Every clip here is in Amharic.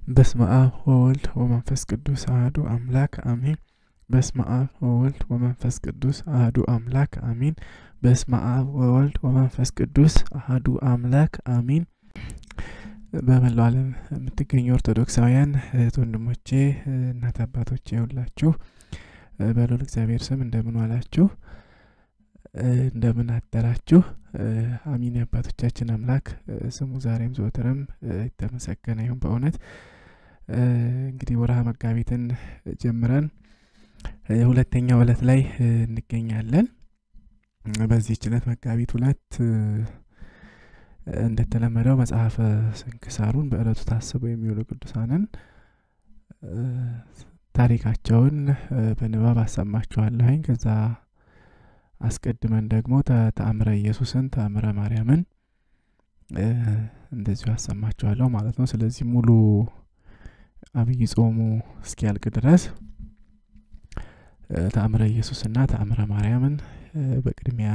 በስመ አብ ወወልድ ወመንፈስ ቅዱስ አህዱ አምላክ አሜን። በስመ አብ ወወልድ ወመንፈስ ቅዱስ አህዱ አምላክ አሜን። በስመ አብ ወወልድ ወመንፈስ ቅዱስ አህዱ አምላክ አሜን። በመላው ዓለም የምትገኙ ኦርቶዶክሳውያን እህት ወንድሞቼ፣ እናት አባቶቼ ሁላችሁ በልዑል እግዚአብሔር ስም እንደምን ዋላችሁ? እንደምን አደራችሁ? አሚን። የአባቶቻችን አምላክ ስሙ ዛሬም ዘወትርም የተመሰገነ ይሁን። በእውነት እንግዲህ ወርሃ መጋቢትን ጀምረን ሁለተኛው ዕለት ላይ እንገኛለን። በዚህች ዕለት መጋቢት ሁለት እንደተለመደው መጽሐፈ ስንክሳሩን በዕለቱ ታስበው የሚውሉ ቅዱሳንን ታሪካቸውን በንባብ አሰማችኋለሁኝ። ከዛ አስቀድመን ደግሞ ተአምረ ኢየሱስን ተአምረ ማርያምን እንደዚሁ አሰማችኋለሁ ማለት ነው። ስለዚህ ሙሉ አብይ ጾሙ እስኪያልቅ ድረስ ተአምረ ኢየሱስና ተአምረ ማርያምን በቅድሚያ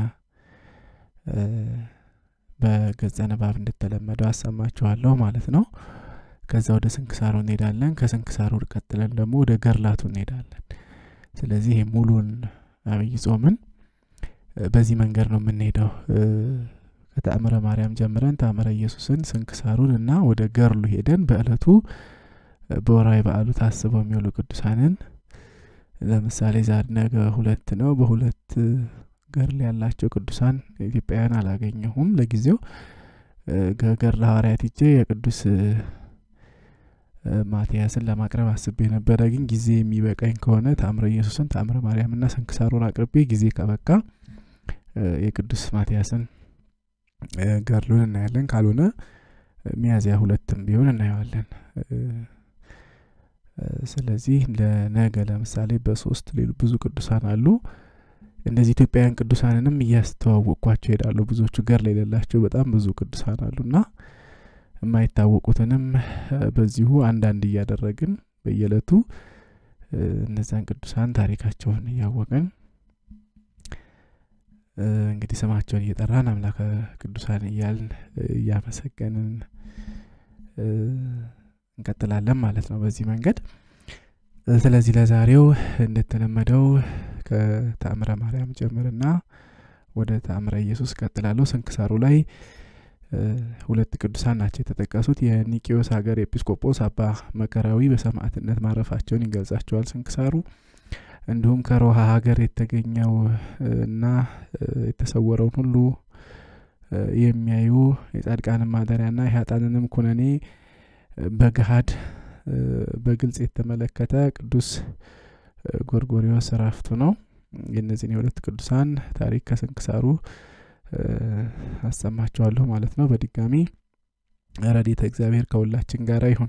በገጸ ንባብ እንደተለመደው አሰማችኋለሁ ማለት ነው። ከዛ ወደ ስንክሳሩ እንሄዳለን። ከስንክሳሩ ቀጥለን ደግሞ ወደ ገርላቱ እንሄዳለን። ስለዚህ ሙሉን አብይ ጾምን በዚህ መንገድ ነው የምንሄደው። ከተአምረ ማርያም ጀምረን ተአምረ ኢየሱስን ስንክሳሩን እና ወደ ገርሉ ሄደን በዕለቱ በወራዊ በዓሉ ታስበው የሚውሉ ቅዱሳንን ለምሳሌ ዛሬ ነገ ሁለት ነው። በሁለት ገርል ያላቸው ቅዱሳን ኢትዮጵያውያን አላገኘሁም ለጊዜው። ገርለ ሐዋርያት ሂጄ የቅዱስ ማትያስን ለማቅረብ አስቤ ነበረ። ግን ጊዜ የሚበቃኝ ከሆነ ተአምረ ኢየሱስን ተአምረ ማርያምና ስንክሳሩን አቅርቤ ጊዜ ከበቃ የቅዱስ ማትያስን ገድሉን እናያለን። ካልሆነ ሚያዝያ ሁለትም ቢሆን እናየዋለን። ስለዚህ ለነገ ለምሳሌ በሶስት ሌሉ ብዙ ቅዱሳን አሉ። እንደዚህ ኢትዮጵያውያን ቅዱሳንንም እያስተዋወቅኳቸው ይሄዳሉ። ብዙዎቹ ገድል የሌላቸው በጣም ብዙ ቅዱሳን አሉና የማይታወቁትንም በዚሁ አንዳንድ እያደረግን በየዕለቱ እነዚያን ቅዱሳን ታሪካቸውን እያወቅን እንግዲህ ስማቸውን እየጠራን አምላከ ቅዱሳን እያልን እያመሰገንን እንቀጥላለን ማለት ነው በዚህ መንገድ። ስለዚህ ለዛሬው እንደተለመደው ከተአምረ ማርያም ጀምርና ወደ ተአምረ ኢየሱስ ቀጥላለሁ። ስንክሳሩ ላይ ሁለት ቅዱሳን ናቸው የተጠቀሱት። የኒቂዮስ ሀገር ኤጲስቆጶስ አባ መከራዊ በሰማዕትነት ማረፋቸውን ይገልጻቸዋል ስንክሳሩ። እንዲሁም ከሮሃ ሀገር የተገኘው እና የተሰወረውን ሁሉ የሚያዩ የጻድቃንን ማደሪያና የሀጣንንም ኩነኔ በገሃድ በግልጽ የተመለከተ ቅዱስ ጎርጎሪዎስ እረፍቱ ነው። የእነዚህን የሁለት ቅዱሳን ታሪክ ከስንክሳሩ አሰማችኋለሁ ማለት ነው። በድጋሚ ረድኤተ እግዚአብሔር ከሁላችን ጋር ይሁን።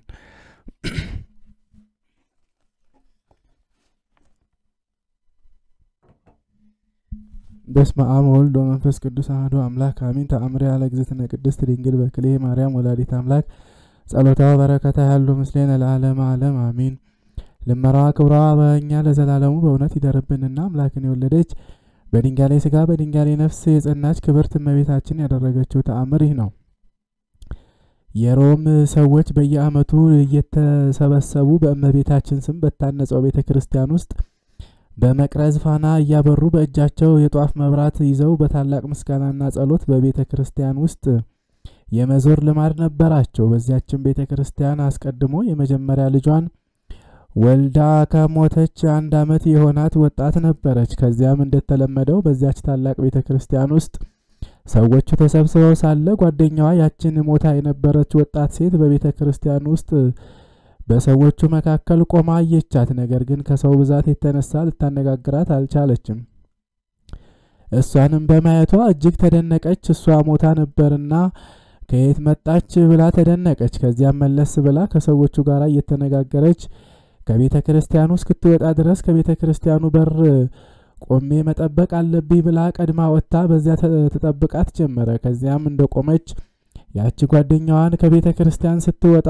በስመ አብ ወወልድ ወመንፈስ ቅዱስ አሐዱ አምላክ አሜን። ተአምሪያ ለእግዝእትነ ቅድስት ድንግል በክልኤ ማርያም ወላዲተ አምላክ ጸሎታ በረከታ ያሉ ምስሌነ ለዓለመ ዓለም አሜን። ልመራዋ ክብሯ በእኛ ለዘላለሙ በእውነት ይደርብንና አምላክን የወለደች በድንጋሌ ስጋ በድንጋሌ ነፍስ የጸናች ክብርት እመቤታችን ያደረገችው ተአምር ይህ ነው። የሮም ሰዎች በየዓመቱ እየተሰበሰቡ በእመቤታችን ስም በታነጸው ቤተ ክርስቲያን ውስጥ በመቅረዝ ፋና እያበሩ በእጃቸው የጧፍ መብራት ይዘው በታላቅ ምስጋናና ጸሎት በቤተ ክርስቲያን ውስጥ የመዞር ልማድ ነበራቸው። በዚያችን ቤተ ክርስቲያን አስቀድሞ የመጀመሪያ ልጇን ወልዳ ከሞተች አንድ ዓመት የሆናት ወጣት ነበረች። ከዚያም እንደተለመደው በዚያች ታላቅ ቤተ ክርስቲያን ውስጥ ሰዎቹ ተሰብስበው ሳለ ጓደኛዋ ያችን ሞታ የነበረች ወጣት ሴት በቤተ ክርስቲያን ውስጥ በሰዎቹ መካከል ቆማ አየቻት። ነገር ግን ከሰው ብዛት የተነሳ ልታነጋግራት አልቻለችም። እሷንም በማየቷ እጅግ ተደነቀች። እሷ ሞታ ነበርና ከየት መጣች ብላ ተደነቀች። ከዚያም መለስ ብላ ከሰዎቹ ጋር እየተነጋገረች ከቤተ ክርስቲያኑ እስክትወጣ ድረስ ከቤተ ክርስቲያኑ በር ቆሜ መጠበቅ አለብኝ ብላ ቀድማ ወጥታ በዚያ ተጠብቃት ጀመረ። ከዚያም እንደቆመች ያቺ ጓደኛዋን ከቤተ ክርስቲያን ስትወጣ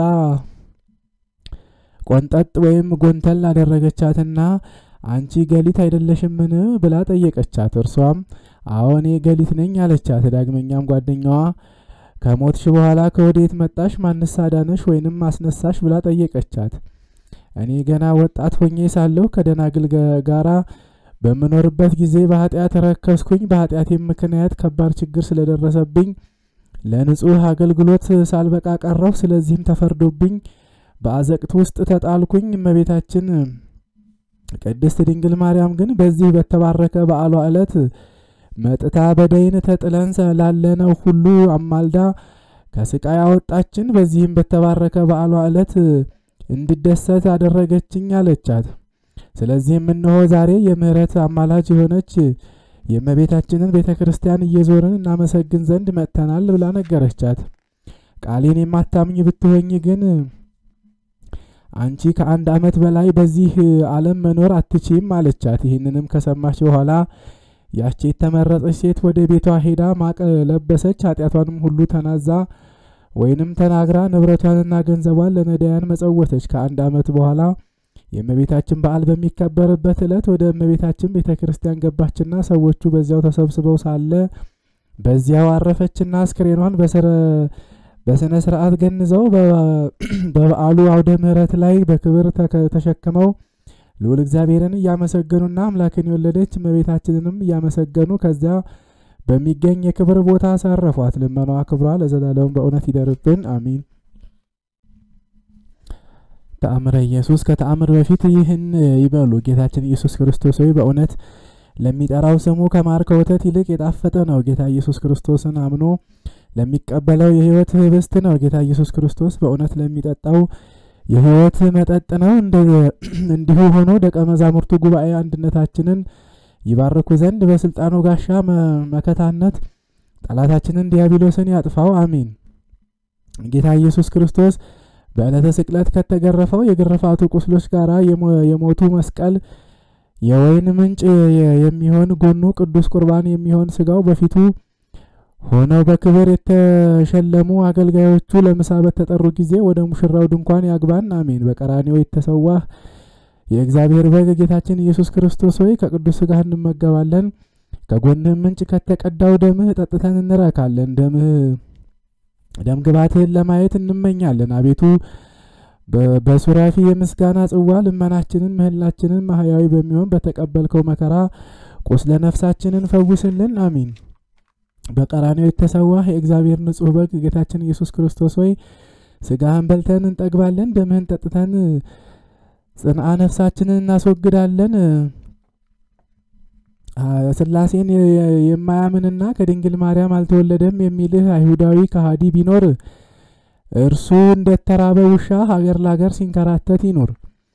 ቆንጠጥ ወይም ጎንተል አደረገቻትና አንቺ ገሊት አይደለሽምን ብላ ጠየቀቻት። እርሷም አዎ እኔ ገሊት ነኝ አለቻት። ዳግመኛም ጓደኛዋ ከሞትሽ በኋላ ከወዴት መጣሽ? ማንስ አዳነሽ ወይንም አስነሳሽ? ብላ ጠየቀቻት። እኔ ገና ወጣት ሆኜ ሳለሁ ከደናግል ጋራ በምኖርበት ጊዜ በኃጢአት ረከስኩኝ። በኃጢአቴም ምክንያት ከባድ ችግር ስለደረሰብኝ ለንጹሕ አገልግሎት ሳልበቃ ቀረሁ። ስለዚህም ተፈርዶብኝ በአዘቅት ውስጥ ተጣልኩኝ። እመቤታችን ቅድስት ድንግል ማርያም ግን በዚህ በተባረከ በዓሏ ዕለት መጥታ በደይን ተጥለን ላለነው ሁሉ አማልዳ ከስቃይ አወጣችን። በዚህም በተባረከ በዓሏ ዕለት እንድደሰት አደረገችኝ አለቻት። ስለዚህም እነሆ ዛሬ የምሕረት አማላጅ የሆነች የእመቤታችንን ቤተ ክርስቲያን እየዞርን እናመሰግን ዘንድ መጥተናል ብላ ነገረቻት። ቃሌን የማታምኝ ብትሆኝ ግን አንቺ ከአንድ ዓመት በላይ በዚህ ዓለም መኖር አትችም አለቻት። ይህንንም ከሰማች በኋላ ያቺ የተመረጠች ሴት ወደ ቤቷ ሄዳ ማቅ ለበሰች። ኃጢአቷንም ሁሉ ተናዛ ወይንም ተናግራ ንብረቷንና ገንዘቧን ለነዳያን መጸወተች። ከአንድ ዓመት በኋላ የእመቤታችን በዓል በሚከበርበት ዕለት ወደ እመቤታችን ቤተ ክርስቲያን ገባችና ሰዎቹ በዚያው ተሰብስበው ሳለ በዚያው አረፈችና አስክሬኗን በስነ ስርዓት ገንዘው በበዓሉ አውደ ምሕረት ላይ በክብር ተሸክመው ልዑል እግዚአብሔርን እያመሰገኑና አምላክን የወለደች እመቤታችንንም እያመሰገኑ ከዚያ በሚገኝ የክብር ቦታ አሳረፏት። ልመናዋ ክብሯ ለዘላለሙ በእውነት ይደርብን፣ አሚን። ተአምረ ኢየሱስ ከተአምር በፊት ይህን ይበሉ። ጌታችን ኢየሱስ ክርስቶስ ሆይ በእውነት ለሚጠራው ስሙ ከማር ከወተት ይልቅ የጣፈጠ ነው። ጌታ ኢየሱስ ክርስቶስን አምኖ ለሚቀበለው የሕይወት ህብስት ነው። ጌታ ኢየሱስ ክርስቶስ በእውነት ለሚጠጣው የሕይወት መጠጥ ነው። እንዲሁ ሆኖ ደቀ መዛሙርቱ ጉባኤ አንድነታችንን ይባርኩ ዘንድ በስልጣኑ ጋሻ መከታነት ጠላታችንን ዲያብሎስን ያጥፋው፣ አሚን። ጌታ ኢየሱስ ክርስቶስ በዕለተ ስቅለት ከተገረፈው የግርፋቱ ቁስሎች ጋር የሞቱ መስቀል የወይን ምንጭ የሚሆን ጎኑ ቅዱስ ቁርባን የሚሆን ስጋው በፊቱ ሆነው በክብር የተሸለሙ አገልጋዮቹ ለምሳ በተጠሩ ጊዜ ወደ ሙሽራው ድንኳን ያግባን፣ አሜን። በቀራንዮ የተሰዋህ የእግዚአብሔር በግ ጌታችን ኢየሱስ ክርስቶስ ሆይ ከቅዱስ ስጋህ እንመገባለን፣ ከጎንህም ምንጭ ከተቀዳው ደምህ ጠጥተን እንረካለን። ደምህ ደም ግባትህን ለማየት እንመኛለን። አቤቱ በሱራፊ የምስጋና ጽዋ ልመናችንን ምህላችንን ማህያዊ በሚሆን በተቀበልከው መከራ ቁስለ ነፍሳችንን ፈውስልን፣ አሚን። በቀራንዮ የተሰዋህ የእግዚአብሔር ንጹሕ በግ ጌታችን ኢየሱስ ክርስቶስ ሆይ ስጋህን በልተን እንጠግባለን፣ ደምህን ጠጥተን ጽንአ ነፍሳችንን እናስወግዳለን። ስላሴን የማያምንና ከድንግል ማርያም አልተወለደም የሚልህ አይሁዳዊ ከሃዲ ቢኖር እርሱ እንደተራበ ውሻ ሀገር ለሀገር ሲንከራተት ይኑር።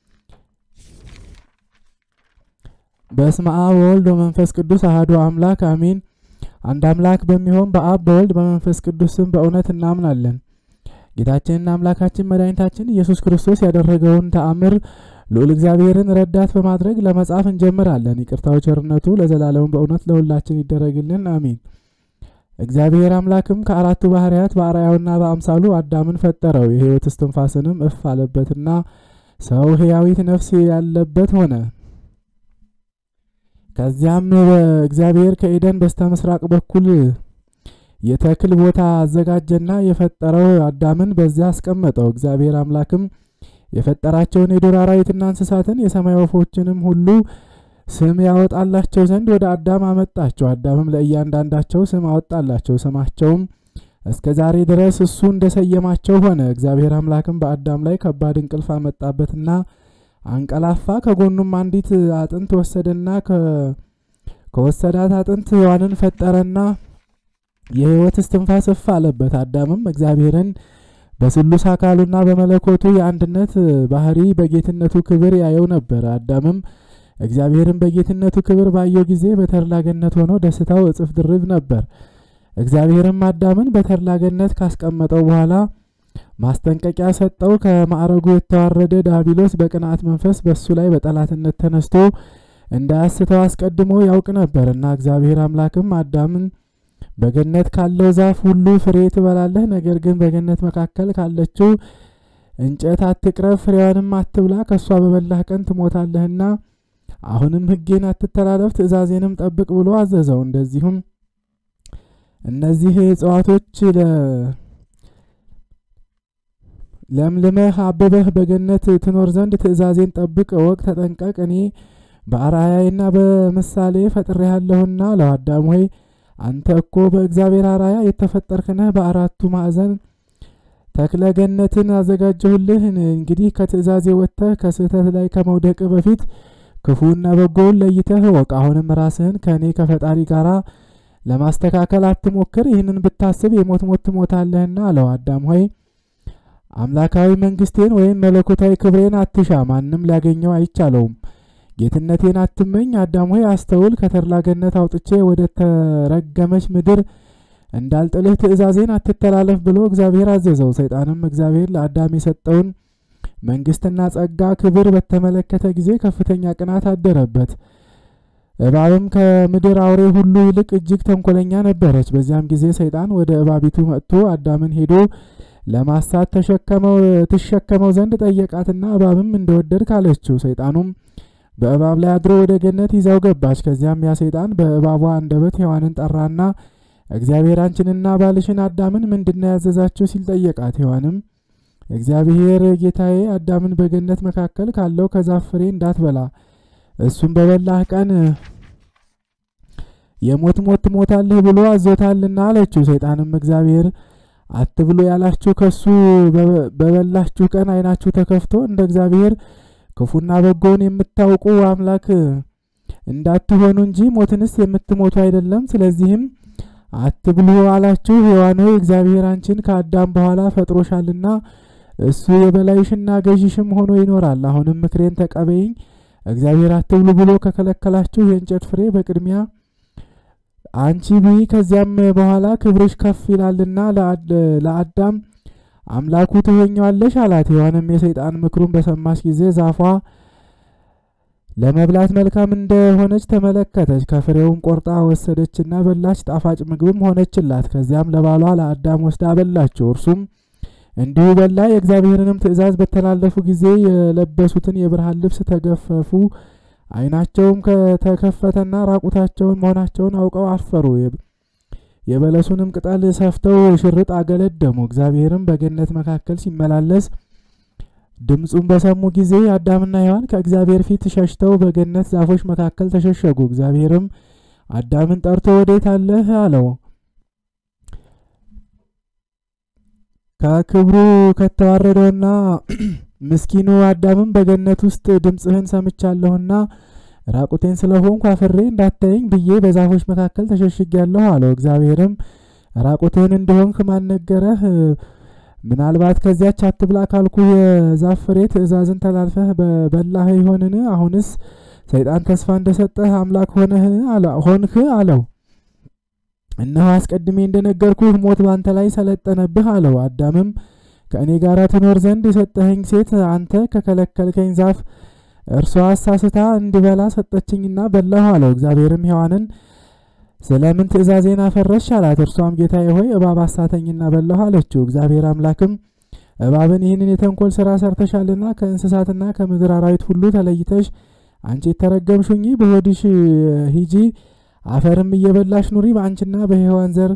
በስመ አብ ወወልድ ወመንፈስ ቅዱስ አሐዱ አምላክ አሜን። አንድ አምላክ በሚሆን በአብ በወልድ በመንፈስ ቅዱስ ስም በእውነት እናምናለን። ጌታችንና አምላካችን መድኃኒታችን ኢየሱስ ክርስቶስ ያደረገውን ተአምር ልዑል እግዚአብሔርን ረዳት በማድረግ ለመጻፍ እንጀምራለን። ይቅርታው ቸርነቱ ለዘላለሙ በእውነት ለሁላችን ይደረግልን፣ አሚን። እግዚአብሔር አምላክም ከአራቱ ባህርያት በአርአያውና በአምሳሉ አዳምን ፈጠረው። የሕይወት እስትንፋስንም እፍ አለበትና ሰው ሕያዊት ነፍስ ያለበት ሆነ። ከዚያም እግዚአብሔር ከኤደን በስተ ምስራቅ በኩል የተክል ቦታ አዘጋጀና የፈጠረው አዳምን በዚያ አስቀመጠው። እግዚአብሔር አምላክም የፈጠራቸውን የዱር አራዊትና እንስሳትን የሰማይ ወፎችንም ሁሉ ስም ያወጣላቸው ዘንድ ወደ አዳም አመጣቸው። አዳምም ለእያንዳንዳቸው ስም አወጣላቸው። ስማቸውም እስከ ዛሬ ድረስ እሱ እንደሰየማቸው ሆነ። እግዚአብሔር አምላክም በአዳም ላይ ከባድ እንቅልፍ አመጣበትና አንቀላፋ። ከጎኑም አንዲት አጥንት ወሰደና ከወሰዳት አጥንት ሔዋንን ፈጠረና የሕይወት እስትንፋስ እፍ አለበት። አዳምም እግዚአብሔርን በስሉስ አካሉና በመለኮቱ የአንድነት ባህሪ በጌትነቱ ክብር ያየው ነበር። አዳምም እግዚአብሔርን በጌትነቱ ክብር ባየው ጊዜ በተድላ ገነት ሆኖ ደስታው እጥፍ ድርብ ነበር። እግዚአብሔርም አዳምን በተድላ ገነት ካስቀመጠው በኋላ ማስጠንቀቂያ ሰጠው። ከማዕረጉ የተዋረደ ዳቢሎስ በቅንዓት መንፈስ በሱ ላይ በጠላትነት ተነስቶ እንዳያስተው አስቀድሞ ያውቅ ነበርና እግዚአብሔር አምላክም አዳምን በገነት ካለው ዛፍ ሁሉ ፍሬ ትበላለህ፣ ነገር ግን በገነት መካከል ካለችው እንጨት አትቅረብ፣ ፍሬዋንም አትብላ፣ ከእሷ በበላህ ቀን ትሞታለህና አሁንም ሕጌን አትተላለፍ፣ ትእዛዜንም ጠብቅ ብሎ አዘዘው። እንደዚሁም እነዚህ እጽዋቶች ለምልመህ አበበህ በገነት ትኖር ዘንድ ትእዛዜን ጠብቅ፣ እወቅ፣ ተጠንቀቅ። እኔ በአርአያዬና በምሳሌ ፈጥሬሃለሁና አለው። አዳም ሆይ አንተ እኮ በእግዚአብሔር አርአያ የተፈጠርክ ነህ። በአራቱ ማዕዘን ተክለ ገነትን አዘጋጀሁልህ። እንግዲህ ከትእዛዜ ወጥተህ ከስህተት ላይ ከመውደቅ በፊት ክፉና በጎውን ለይተህ እወቅ። አሁንም ራስህን ከእኔ ከፈጣሪ ጋራ ለማስተካከል አትሞክር። ይህንን ብታስብ የሞት ሞት ትሞታለህና አለው። አዳም ሆይ አምላካዊ መንግስቴን ወይም መለኮታዊ ክብሬን አትሻ፣ ማንም ሊያገኘው አይቻለውም። ጌትነቴን አትመኝ። አዳም ሆይ አስተውል። ከተድላ ገነት አውጥቼ ወደ ተረገመች ምድር እንዳልጥልህ ትእዛዜን አትተላለፍ ብሎ እግዚአብሔር አዘዘው። ሰይጣንም እግዚአብሔር ለአዳም የሰጠውን መንግስትና ጸጋ ክብር በተመለከተ ጊዜ ከፍተኛ ቅናት አደረበት። እባብም ከምድር አውሬ ሁሉ ይልቅ እጅግ ተንኮለኛ ነበረች። በዚያም ጊዜ ሰይጣን ወደ እባቢቱ መጥቶ አዳምን ሄዶ ለማሳት ተሸከመው ትሸከመው ዘንድ ጠየቃትና እባብም እንደወደድክ አለችው። ሰይጣኑም በእባብ ላይ አድሮ ወደ ገነት ይዛው ገባች። ከዚያም ያ ሰይጣን በእባቧ አንደበት ሔዋንን ጠራና እግዚአብሔር አንቺንና ባልሽን አዳምን ምንድነው ያዘዛችሁ ሲል ጠየቃት። ሔዋንም እግዚአብሔር ጌታዬ አዳምን በገነት መካከል ካለው ከዛፍ ፍሬ እንዳትበላ እሱም በበላህ ቀን የሞት ሞት ትሞታለህ ብሎ አዞታልና አለችው። ሰይጣንም እግዚአብሔር አትብሎ ያላችሁ ከሱ በበላችሁ ቀን ዓይናችሁ ተከፍቶ እንደ እግዚአብሔር ክፉና በጎውን የምታውቁ አምላክ እንዳትሆኑ እንጂ ሞትንስ የምትሞቱ አይደለም። ስለዚህም አትብሉ አላችሁ። ሔዋን ሆይ እግዚአብሔር አንቺን ከአዳም በኋላ ፈጥሮሻልና እሱ የበላይሽና ገዢሽም ሆኖ ይኖራል። አሁንም ምክሬን ተቀበይኝ። እግዚአብሔር አትብሉ ብሎ ከከለከላችሁ የእንጨት ፍሬ በቅድሚያ አንቺ ብይ፣ ከዚያም በኋላ ክብርሽ ከፍ ይላልና ለአዳም አምላኩ ትሆኛለሽ አላት። ሔዋንም የሰይጣን ምክሩን በሰማች ጊዜ ዛፏ ለመብላት መልካም እንደሆነች ተመለከተች። ከፍሬውም ቆርጣ ወሰደችና በላች፣ ጣፋጭ ምግብም ሆነችላት። ከዚያም ለባሏ ለአዳም ወስዳ አበላችው። እርሱም እንዲሁ በላ። የእግዚአብሔርንም ትእዛዝ በተላለፉ ጊዜ የለበሱትን የብርሃን ልብስ ተገፈፉ። ዓይናቸውም ከተከፈተና ራቁታቸውን መሆናቸውን አውቀው አፈሩ። የበለሱንም ቅጠል ሰፍተው ሽርጥ አገለደሙ። እግዚአብሔርም በገነት መካከል ሲመላለስ ድምፁን በሰሙ ጊዜ አዳምና ሔዋን ከእግዚአብሔር ፊት ሸሽተው በገነት ዛፎች መካከል ተሸሸጉ። እግዚአብሔርም አዳምን ጠርቶ ወዴት አለህ አለው። ከክብሩ ከተዋረደውና ምስኪኑ አዳምም በገነት ውስጥ ድምፅህን ሰምቻለሁና ራቁቴን ስለሆንኩ አፍሬ እንዳታየኝ ብዬ በዛፎች መካከል ተሸሽጊያለሁ አለው። እግዚአብሔርም ራቁትህን እንደሆንክ ማን ነገረህ? ምናልባት ከዚያች አትብላ ካልኩ የዛፍ ፍሬ ትእዛዝን ተላልፈህ በበላህ ይሆንን? አሁንስ ሰይጣን ተስፋ እንደሰጠህ አምላክ ሆንህ አለው። እነሆ አስቀድሜ እንደነገርኩህ ሞት ባንተ ላይ ሰለጠነብህ አለው። አዳምም ከእኔ ጋር ትኖር ዘንድ የሰጠኸኝ ሴት አንተ ከከለከልከኝ ዛፍ እርሷ አሳስታ እንድበላ ሰጠችኝና በላሁ አለው። እግዚአብሔርም ሔዋንን ስለምን ትእዛዜን አፈረስሽ አላት። እርሷም ጌታዬ ሆይ እባብ አሳተኝና በላሁ አለችው። እግዚአብሔር አምላክም እባብን ይህንን የተንኮል ስራ ሰርተሻልና ከእንስሳትና ከምድር አራዊት ሁሉ ተለይተሽ አንቺ የተረገምሽ ሁኚ፣ በሆድሽ ሂጂ፣ አፈርም እየበላሽ ኑሪ። በአንቺና በሔዋን ዘር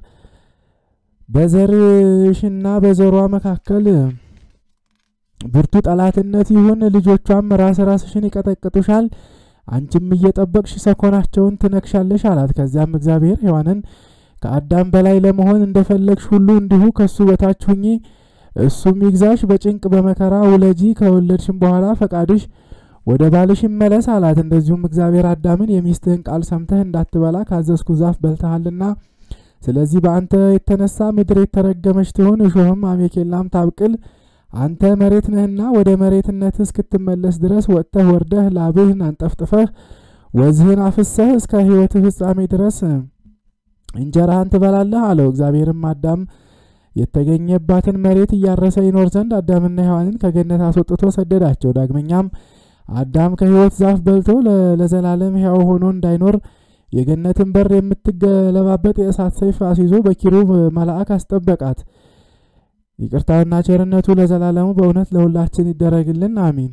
በዘርሽና በዘሯ መካከል ብርቱ ጠላትነት ይሁን። ልጆቿም ራስ ራስሽን ይቀጠቅጡሻል፣ አንቺም እየጠበቅሽ ሰኮናቸውን ትነክሻለሽ አላት። ከዚያም እግዚአብሔር ሔዋንን ከአዳም በላይ ለመሆን እንደፈለግሽ ሁሉ እንዲሁ ከሱ በታች ሁኚ፣ እሱም ይግዛሽ፣ በጭንቅ በመከራ ውለጂ፣ ከወለድሽም በኋላ ፈቃድሽ ወደ ባልሽ ይመለስ አላት። እንደዚሁም እግዚአብሔር አዳምን የሚስትህን ቃል ሰምተህ እንዳትበላ ካዘዝኩ ዛፍ በልተሃልና ስለዚህ በአንተ የተነሳ ምድር የተረገመች ትሁን፣ እሾህም አሜኬላም ታብቅል። አንተ መሬት ነህና ወደ መሬትነትህ እስክትመለስ ድረስ ወጥተህ ወርደህ ላብህን አንጠፍጥፈህ ወዝህን አፍሰህ እስከ ሕይወትህ ፍጻሜ ድረስ እንጀራህን ትበላለህ አለው። እግዚአብሔርም አዳም የተገኘባትን መሬት እያረሰ ይኖር ዘንድ አዳምና ሔዋንን ከገነት አስወጥቶ ሰደዳቸው። ዳግመኛም አዳም ከሕይወት ዛፍ በልቶ ለዘላለም ሕያው ሆኖ እንዳይኖር የገነትን በር የምትገለባበጥ የእሳት ሰይፍ አስይዞ በኪሩብ መልአክ አስጠበቃት። ይቅርታውና ቸርነቱ ለዘላለሙ በእውነት ለሁላችን ይደረግልን፣ አሚን።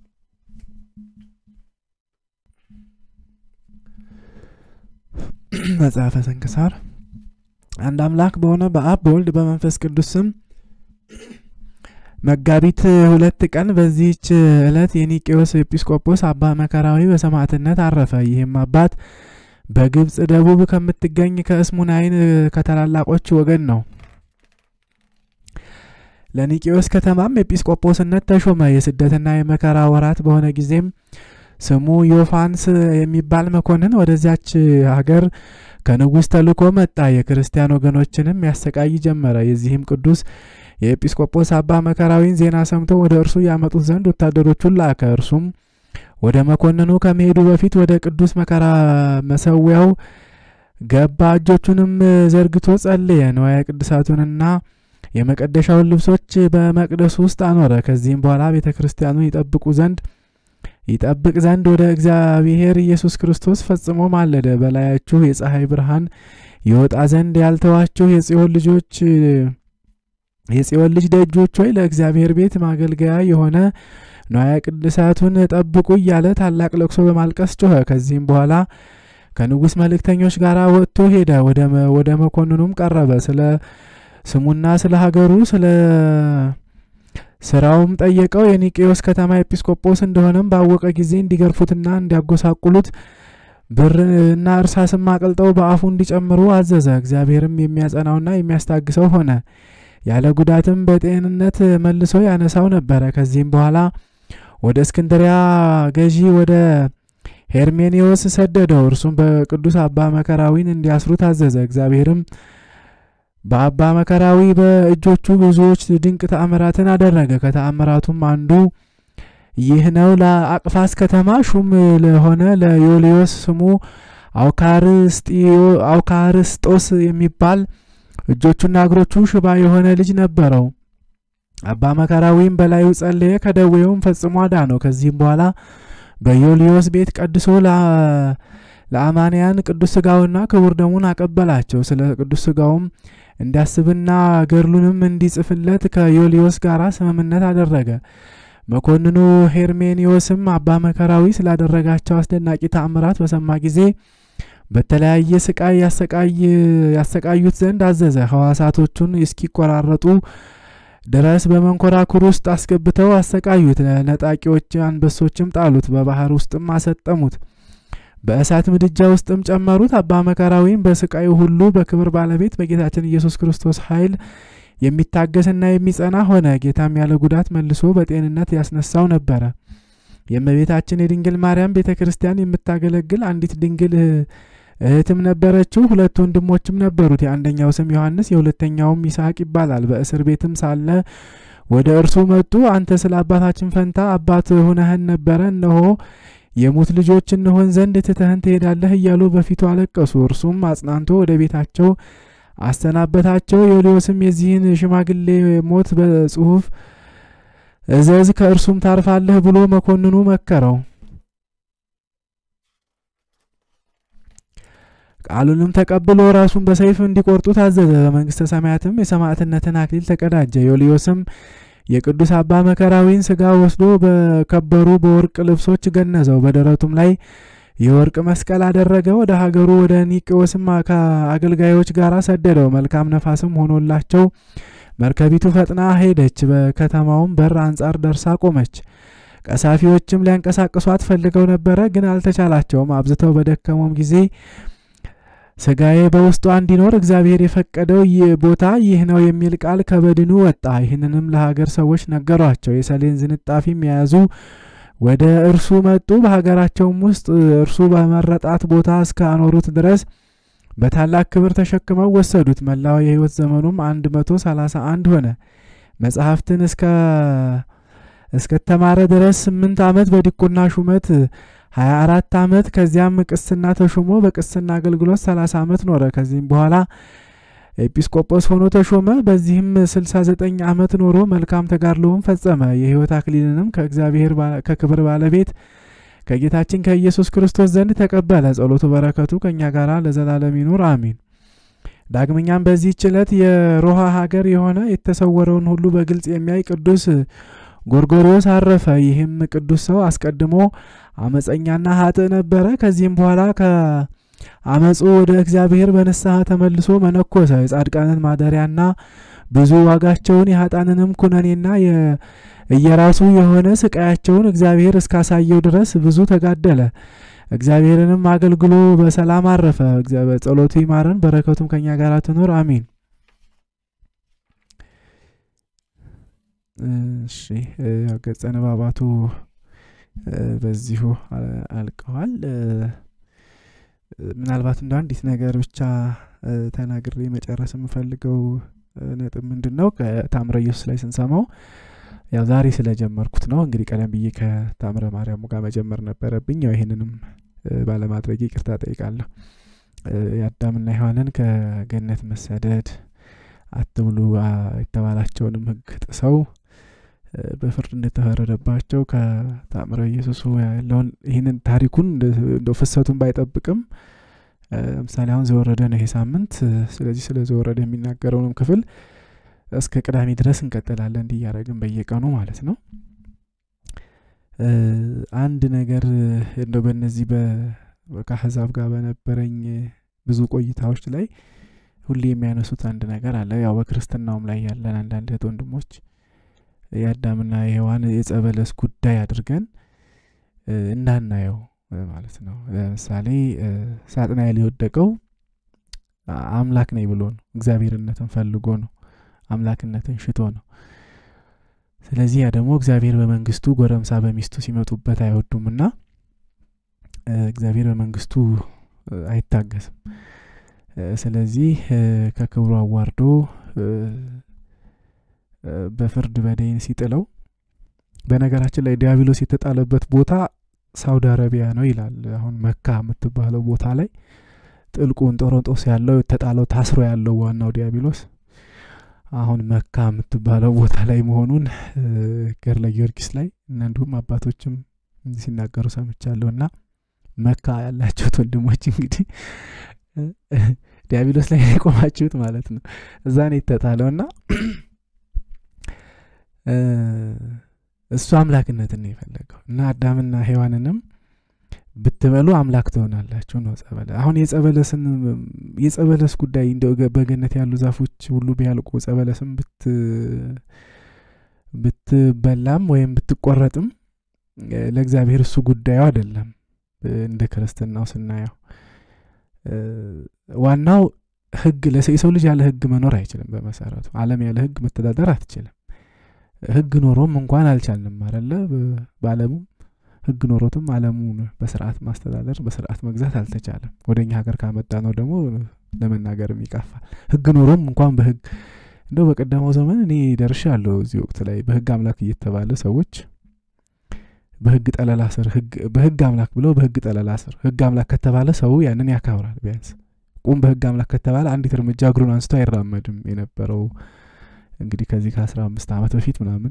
መጽሐፈ ስንክሳር አንድ አምላክ በሆነ በአብ በወልድ በመንፈስ ቅዱስ ስም መጋቢት ሁለት ቀን በዚህች ዕለት የኒቄዎስ ኤጲስቆጶስ አባ መከራዊ በሰማዕትነት አረፈ። ይህም አባት በግብፅ ደቡብ ከምትገኝ ከእስሙናይን ከታላላቆች ወገን ነው። ለኒቄዎስ ከተማም ኤጲስቆጶስነት ተሾመ። የስደትና የመከራ ወራት በሆነ ጊዜም ስሙ ዮፋንስ የሚባል መኮንን ወደዚያች ሀገር ከንጉሥ ተልኮ መጣ። የክርስቲያን ወገኖችንም ያሰቃይ ጀመረ። የዚህም ቅዱስ የኤጲስቆጶስ አባ መከራዊን ዜና ሰምቶ ወደ እርሱ ያመጡት ዘንድ ወታደሮቹን ላከ። እርሱም ወደ መኮንኑ ከመሄዱ በፊት ወደ ቅዱስ መከራ መሰዊያው ገባ። እጆቹንም ዘርግቶ ጸለየ። ንዋየ ቅድሳቱንና የመቀደሻውን ልብሶች በመቅደሱ ውስጥ አኖረ። ከዚህም በኋላ ቤተ ክርስቲያኑን ይጠብቁ ዘንድ ይጠብቅ ዘንድ ወደ እግዚአብሔር ኢየሱስ ክርስቶስ ፈጽሞ ማለደ። በላያችሁ የፀሐይ ብርሃን ይወጣ ዘንድ ያልተዋችሁ የጽዮን ልጆች የጽዮን ልጅ ደጆች ሆይ ለእግዚአብሔር ቤት ማገልገያ የሆነ ንዋየ ቅድሳቱን ጠብቁ እያለ ታላቅ ለቅሶ በማልቀስ ጮኸ። ከዚህም በኋላ ከንጉሥ መልእክተኞች ጋር ወጥቶ ሄደ። ወደ መኮንኑም ቀረበ። ስለ ስሙና ስለ ሀገሩ ስለ ስራውም ጠየቀው። የኒቄዎስ ከተማ ኤጲስቆጶስ እንደሆነም ባወቀ ጊዜ እንዲገርፉትና እንዲያጎሳቁሉት ብርና እርሳስም አቅልጠው በአፉ እንዲጨምሩ አዘዘ። እግዚአብሔርም የሚያጸናውና የሚያስታግሰው ሆነ። ያለ ጉዳትም በጤንነት መልሶ ያነሳው ነበረ። ከዚህም በኋላ ወደ እስክንድሪያ ገዢ ወደ ሄርሜኔዎስ ሰደደው። እርሱም በቅዱስ አባ መከራዊን እንዲያስሩት አዘዘ። እግዚአብሔርም በአባ መከራዊ በእጆቹ ብዙዎች ድንቅ ተአምራትን አደረገ። ከተአምራቱም አንዱ ይህ ነው። ለአቅፋስ ከተማ ሹም ለሆነ ለዮልዮስ ስሙ አውካርስጦስ የሚባል እጆቹና እግሮቹ ሽባ የሆነ ልጅ ነበረው። አባ መከራዊም በላዩ ጸለየ፣ ከደዌውም ፈጽሞ አዳነው። ከዚህም በኋላ በዮልዮስ ቤት ቀድሶ ለአማንያን ቅዱስ ስጋውና ክቡር ደሙን አቀበላቸው። ስለ ቅዱስ ስጋውም እንዲያስብና ገድሉንም እንዲጽፍለት ከዮልዮስ ጋር ስምምነት አደረገ። መኮንኑ ሄርሜኒዮስም አባ መከራዊ ስላደረጋቸው አስደናቂ ተአምራት በሰማ ጊዜ በተለያየ ስቃይ ያሰቃዩት ዘንድ አዘዘ። ሕዋሳቶቹን እስኪቆራረጡ ድረስ በመንኮራኩር ውስጥ አስገብተው አሰቃዩት። ነጣቂዎች አንበሶችም ጣሉት፣ በባህር ውስጥም አሰጠሙት፣ በእሳት ምድጃ ውስጥም ጨመሩት። አባ መከራዊም በስቃዩ ሁሉ በክብር ባለቤት በጌታችን ኢየሱስ ክርስቶስ ኃይል የሚታገስና የሚጸና ሆነ። ጌታም ያለ ጉዳት መልሶ በጤንነት ያስነሳው ነበረ። የእመቤታችን የድንግል ማርያም ቤተ ክርስቲያን የምታገለግል አንዲት ድንግል እህትም ነበረችው። ሁለት ወንድሞችም ነበሩት። የአንደኛው ስም ዮሐንስ የሁለተኛውም ይስሐቅ ይባላል። በእስር ቤትም ሳለ ወደ እርሱ መጡ። አንተ ስለ አባታችን ፈንታ አባት ሁነህን ነበረ፣ እነሆ የሙት ልጆች እንሆን ዘንድ ትተህን ትሄዳለህ እያሉ በፊቱ አለቀሱ። እርሱም አጽናንቶ ወደ ቤታቸው አሰናበታቸው። ዮልዮስም የዚህን ሽማግሌ ሞት በጽሁፍ እዘዝ፣ ከእርሱም ታርፋለህ ብሎ መኮንኑ መከረው። ቃሉንም ተቀብሎ ራሱን በሰይፍ እንዲቆርጡ ታዘዘ። በመንግስተ ሰማያትም የሰማዕትነትን አክሊል ተቀዳጀ። ዮልዮስም የቅዱስ አባ መከራዊን ስጋ ወስዶ በከበሩ በወርቅ ልብሶች ገነዘው። በደረቱም ላይ የወርቅ መስቀል አደረገ። ወደ ሀገሩ ወደ ኒቄዎስም ከአገልጋዮች ጋር ሰደደው። መልካም ነፋስም ሆኖላቸው መርከቢቱ ፈጥና ሄደች። በከተማውም በር አንጻር ደርሳ ቆመች። ቀሳፊዎችም ሊያንቀሳቅሷት ፈልገው ነበረ፣ ግን አልተቻላቸውም። አብዝተው በደከሙም ጊዜ ስጋዬ በውስጧ እንዲኖር እግዚአብሔር የፈቀደው ይህ ቦታ ይህ ነው የሚል ቃል ከበድኑ ወጣ። ይህንንም ለሀገር ሰዎች ነገሯቸው። የሰሌን ዝንጣፊም የያዙ ወደ እርሱ መጡ። በሀገራቸውም ውስጥ እርሱ በመረጣት ቦታ እስከ አኖሩት ድረስ በታላቅ ክብር ተሸክመው ወሰዱት። መላው የሕይወት ዘመኑም አንድ መቶ ሰላሳ አንድ ሆነ። መጽሐፍትን እስከ እስከተማረ ድረስ ስምንት ዓመት በዲቁና ሹመት ሀያ አራት ዓመት ከዚያም ቅስና ተሾሞ በቅስና አገልግሎት ሰላሳ ዓመት ኖረ። ከዚህም በኋላ ኤጲስቆጶስ ሆኖ ተሾመ። በዚህም ስልሳ ዘጠኝ ዓመት ኖሮ መልካም ተጋድሎውን ፈጸመ። የሕይወት አክሊልንም ከእግዚአብሔር ከክብር ባለቤት ከጌታችን ከኢየሱስ ክርስቶስ ዘንድ ተቀበለ። ጸሎቱ በረከቱ ከእኛ ጋር ለዘላለም ይኑር አሚን። ዳግመኛም በዚህች ዕለት የሮሃ ሀገር የሆነ የተሰወረውን ሁሉ በግልጽ የሚያይ ቅዱስ ጎርጎርዮስ አረፈ። ይህም ቅዱስ ሰው አስቀድሞ አመፀኛና ሀጥእ ነበረ። ከዚህም በኋላ ከአመፁ ወደ እግዚአብሔር በንስሐ ተመልሶ መነኮሰ። የጻድቃንን ማደሪያና ብዙ ዋጋቸውን የሀጣንንም ኩነኔና እየራሱ የሆነ ስቃያቸውን እግዚአብሔር እስካሳየው ድረስ ብዙ ተጋደለ። እግዚአብሔርንም አገልግሎ በሰላም አረፈ። ጸሎቱ ይማረን፣ በረከቱም ከኛ ጋር ትኖር አሜን። እሺ ገጸ ንባባቱ በዚሁ አልቀዋል። ምናልባት እንደ አንዲት ነገር ብቻ ተናግሬ መጨረስ የምፈልገው ነጥብ ምንድን ነው? ከታምረ ኢየሱስ ላይ ስንሰማው ያው ዛሬ ስለጀመርኩት ነው። እንግዲህ ቀደም ብዬ ከታምረ ማርያሙ ጋር መጀመር ነበረብኝ። ያው ይህንንም ባለማድረግ ይቅርታ ጠይቃለሁ። የአዳምና ሔዋንን ከገነት መሰደድ አትብሉ የተባላቸውንም ሕግ ጥሰው በፍርድ እንደተፈረደባቸው ከታምረ ኢየሱስ ያለውን ይህንን ታሪኩን እንደ ፍሰቱን ባይጠብቅም ለምሳሌ አሁን ዘወረደ ነው ይሄ ሳምንት። ስለዚህ ስለ ዘወረደ የሚናገረውንም ክፍል እስከ ቅዳሜ ድረስ እንቀጥላለን እንዲህ እያደረግን በየቀኑ ማለት ነው። አንድ ነገር እንደው በእነዚህ ከአሕዛብ ጋር በነበረኝ ብዙ ቆይታዎች ላይ ሁሌ የሚያነሱት አንድ ነገር አለ። ያው በክርስትናውም ላይ ያለን አንዳንድ እህት ወንድሞች የአዳምና የሔዋን የጸበለስ ጉዳይ አድርገን እንዳናየው ማለት ነው። ለምሳሌ ሳጥናኤል የወደቀው አምላክ ነኝ ብሎ ነው። እግዚአብሔርነትን ፈልጎ ነው። አምላክነትን ሽቶ ነው። ስለዚህ ያ ደግሞ እግዚአብሔር በመንግስቱ ጎረምሳ በሚስቱ ሲመጡበት አይወዱምና እግዚአብሔር በመንግስቱ አይታገስም። ስለዚህ ከክብሩ አዋርዶ በፍርድ በደይን ሲጥለው፣ በነገራችን ላይ ዲያብሎስ የተጣለበት ቦታ ሳውዲ አረቢያ ነው ይላል። አሁን መካ የምትባለው ቦታ ላይ ጥልቁን ጦሮንጦስ ያለው የተጣለው ታስሮ ያለው ዋናው ዲያብሎስ አሁን መካ የምትባለው ቦታ ላይ መሆኑን ገድለ ጊዮርጊስ ላይ እና እንዲሁም አባቶችም ሲናገሩ ሰምቻለሁ። እና መካ ያላችሁት ወንድሞች እንግዲህ ዲያብሎስ ላይ የቆማችሁት ማለት ነው። እዛ ነው የተጣለው እና እሱ አምላክነትን ነው የፈለገው እና አዳምና ሔዋንንም ብትበሉ አምላክ ትሆናላችሁ ነው ጸበለ አሁን የጸበለስን የጸበለስ ጉዳይ እንደው በገነት ያሉ ዛፎች ሁሉ ቢያልቁ ጸበለስን ብት ብትበላም ወይም ብትቆረጥም ለእግዚአብሔር እሱ ጉዳዩ አይደለም። እንደ ክርስትናው ስናየው ዋናው ሕግ የሰው ልጅ ያለ ሕግ መኖር አይችልም። በመሰረቱ ዓለም ያለ ሕግ መተዳደር አትችልም። ሕግ ኖሮም እንኳን አልቻልንም አለ በዓለሙም ህግ ኖሮትም ዓለሙን በስርዓት ማስተዳደር በስርዓት መግዛት አልተቻለም። ወደ እኛ ሀገር ካመጣ ነው ደግሞ ለመናገርም ይቀፋል። ህግ ኖሮም እንኳን በህግ እንደው በቀደመው ዘመን እኔ ደርሻ አለሁ እዚህ ወቅት ላይ በህግ አምላክ እየተባለ ሰዎች በህግ ጠለላ ስር በህግ አምላክ ብለው በህግ ጠለላ ስር ህግ አምላክ ከተባለ ሰው ያንን ያከብራል። ቢያንስ ቁም በህግ አምላክ ከተባለ አንዲት እርምጃ እግሩን አንስቶ አይራመድም የነበረው እንግዲህ ከዚህ ከአስራ አምስት ዓመት በፊት ምናምን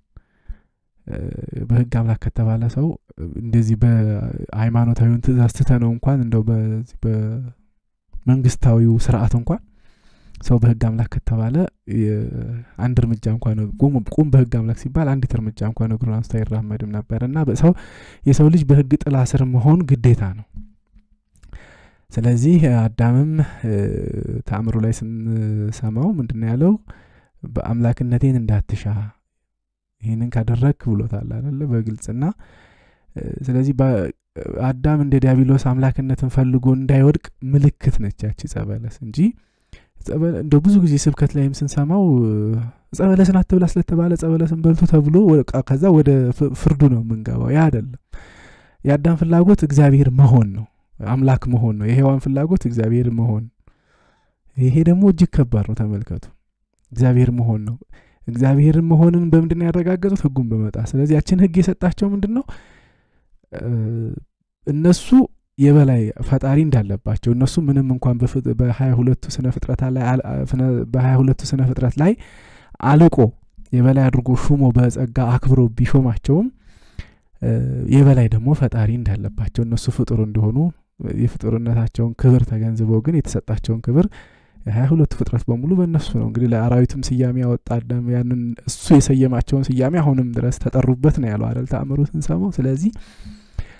በህግ አምላክ ከተባለ ሰው እንደዚህ በሃይማኖታዊውን ትእዛዝ ትተነው እንኳን እንደው በዚህ በመንግስታዊው ስርዓት እንኳን ሰው በህግ አምላክ ከተባለ አንድ እርምጃ እንኳን ቁም በህግ አምላክ ሲባል አንዲት እርምጃ እንኳን እግሩን አንስቶ አይራመድም ነበር እና ሰው የሰው ልጅ በህግ ጥላ ስር መሆን ግዴታ ነው። ስለዚህ አዳምም ተአምሩ ላይ ስንሰማው ምንድን ያለው በአምላክነቴን እንዳትሻ ይህንን ካደረግክ ብሎታል አይደለ በግልጽና ስለዚህ አዳም እንደ ዲያብሎስ አምላክነትን ፈልጎ እንዳይወድቅ ምልክት ነች ያቺ ጸበለስ እንጂ እንደ ብዙ ጊዜ ስብከት ላይም ስንሰማው ጸበለስን አትብላ ስለተባለ ጸበለስን በልቶ ተብሎ ከዛ ወደ ፍርዱ ነው የምንገባው። ያ አይደለም። የአዳም ፍላጎት እግዚአብሔር መሆን ነው፣ አምላክ መሆን ነው። የሔዋን ፍላጎት እግዚአብሔር መሆን፣ ይሄ ደግሞ እጅግ ከባድ ነው። ተመልከቱ፣ እግዚአብሔር መሆን ነው። እግዚአብሔርን መሆንን በምንድን ነው ያረጋገጡት? ህጉን በመጣ ስለዚህ ያችን ህግ የሰጣቸው ምንድን ነው? እነሱ የበላይ ፈጣሪ እንዳለባቸው እነሱ ምንም እንኳን በሀያ ሁለቱ ስነ ፍጥረት ላይ በሀያ ሁለቱ ስነ ፍጥረት ላይ አልቆ የበላይ አድርጎ ሹሞ በጸጋ አክብሮ ቢሾማቸውም የበላይ ደግሞ ፈጣሪ እንዳለባቸው እነሱ ፍጡር እንደሆኑ የፍጡርነታቸውን ክብር ተገንዝበው ግን የተሰጣቸውን ክብር የሀያ ሁለቱ ፍጥረት በሙሉ በእነሱ ነው። እንግዲህ ለአራዊትም ስያሜ ያወጣ አዳም ያንን እሱ የሰየማቸውን ስያሜ አሁንም ድረስ ተጠሩበት ነው ያለው አደል ተአምሮ ስንሰማው። ስለዚህ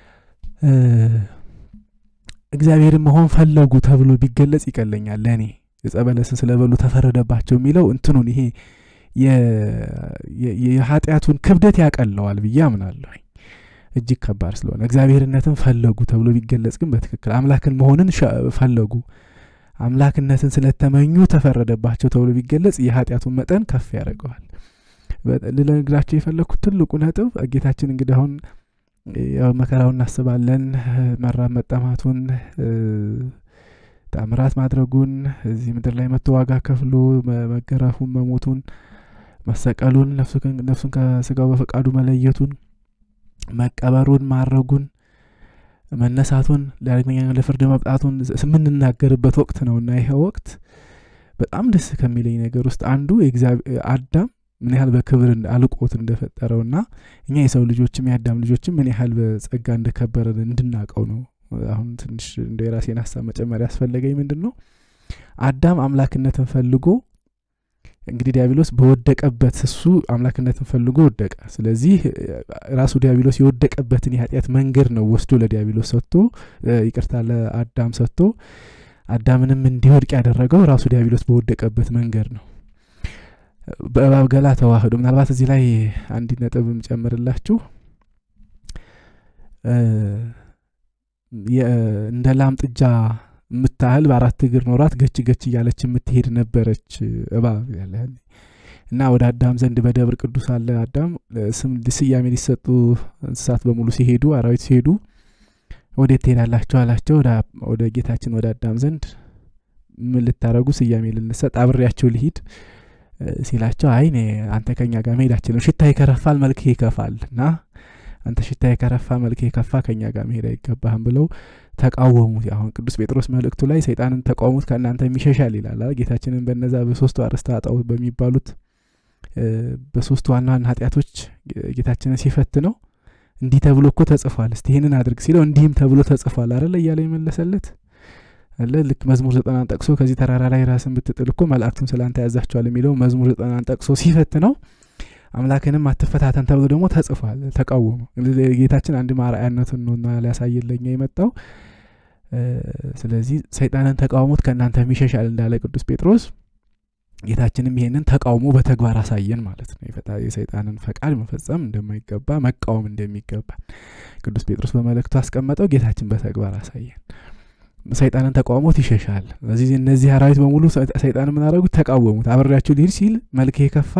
እግዚአብሔርን መሆን ፈለጉ ተብሎ ቢገለጽ ይቀለኛል ለእኔ ዕፀ በለስን ስለበሉ ተፈረደባቸው የሚለው እንትኑን ይሄ የኃጢአቱን ክብደት ያቀለዋል ብዬ አምናለሁ። እጅግ ከባድ ስለሆነ እግዚአብሔርነትን ፈለጉ ተብሎ ቢገለጽ ግን በትክክል አምላክን መሆንን ፈለጉ አምላክነትን ስለተመኙ ተፈረደባቸው ተብሎ ቢገለጽ የኃጢአቱን መጠን ከፍ ያደርገዋል። ልነግራቸው የፈለግኩት ትልቁ ነጥብ ጌታችን እንግዲህ አሁን ያው መከራውን እናስባለን፣ መራብ መጠማቱን፣ ታምራት ማድረጉን፣ እዚህ ምድር ላይ መጥቶ ዋጋ ከፍሎ መገረፉን፣ መሞቱን፣ መሰቀሉን፣ ነፍሱን ከስጋው በፈቃዱ መለየቱን፣ መቀበሩን፣ ማረጉን መነሳቱን ዳግመኛ ለፍርድ መብጣቱን የምንናገርበት ወቅት ነው እና ይሄ ወቅት በጣም ደስ ከሚለኝ ነገር ውስጥ አንዱ አዳም ምን ያህል በክብር አልቆት እንደፈጠረውና እኛ የሰው ልጆችም የአዳም ልጆችም ምን ያህል በጸጋ እንደከበረን እንድናቀው ነው። አሁን ትንሽ እንደ የራሴን ሀሳብ መጨመር ያስፈለገኝ ምንድን ነው አዳም አምላክነትን ፈልጎ እንግዲህ ዲያብሎስ በወደቀበት እሱ አምላክነትን ፈልጎ ወደቀ። ስለዚህ ራሱ ዲያብሎስ የወደቀበትን የኃጢአት መንገድ ነው ወስዶ ለዲያብሎስ ሰጥቶ ይቅርታ ለአዳም ሰጥቶ አዳምንም እንዲወድቅ ያደረገው ራሱ ዲያብሎስ በወደቀበት መንገድ ነው። በእባብ ገላ ተዋህዶ ምናልባት እዚህ ላይ አንድ ነጥብ የምጨምርላችሁ እንደ ላም ጥጃ የምታህል በአራት እግር ኖራት ገች ገች እያለች የምትሄድ ነበረች እባብ ያለ እና ወደ አዳም ዘንድ በደብር ቅዱስ አለ አዳም ስም ስያሜ ሊሰጡ እንስሳት በሙሉ ሲሄዱ አራዊት ሲሄዱ ወዴት ትሄዳላችሁ አላቸው። ወደ ጌታችን ወደ አዳም ዘንድ ምን ልታረጉ ስያሜ ልንሰጥ አብሬያቸው ልሂድ ሲላቸው አይ እኔ አንተ ከኛ ጋር መሄዳችን ነው፣ ሽታ ይከረፋል፣ መልክ ይከፋል እና አንተ ሽታ የከረፋ መልክ የከፋ ከኛ ጋር መሄድ አይገባህም ብለው ተቃወሙት። አሁን ቅዱስ ጴጥሮስ መልእክቱ ላይ ሰይጣንን ተቃውሙት ከእናንተ የሚሸሻል ይላል። ጌታችንን በነዛ በሶስቱ አርእስተ ኃጣውእ በሚባሉት በሶስቱ ዋና ዋና ኃጢአቶች ጌታችንን ሲፈት ነው እንዲህ ተብሎ እኮ ተጽፏል፣ እስቲ ይህንን አድርግ ሲለው እንዲህም ተብሎ ተጽፏል አረለ እያለ የመለሰለት አለ። ልክ መዝሙር ዘጠናን ጠቅሶ ከዚህ ተራራ ላይ ራስን ብትጥል እኮ መላእክቱን ስላንተ ያዛቸዋል የሚለው መዝሙር ዘጠናን ጠቅሶ ሲፈት ነው። አምላክንም አትፈታተን ተብሎ ደግሞ ተጽፏል። ተቃወሙ። ጌታችን አንድ ማርአያነቱን ነውና ሊያሳየለኛ የመጣው ስለዚህ ሰይጣንን ተቃውሞት ከእናንተ የሚሸሻል እንዳለ ቅዱስ ጴጥሮስ ጌታችንም ይሄንን ተቃውሞ በተግባር አሳየን ማለት ነው። የሰይጣንን ፈቃድ መፈጸም እንደማይገባ መቃወም እንደሚገባ ቅዱስ ጴጥሮስ በመልእክቱ አስቀመጠው። ጌታችን በተግባር አሳየን። ሰይጣንን ተቃውሞት ይሸሻል። ስለዚህ እነዚህ አራዊት በሙሉ ሰይጣን ምን አደረጉት? ተቃወሙት። አብሬያችሁ ልሂድ ሲል መልክ የከፋ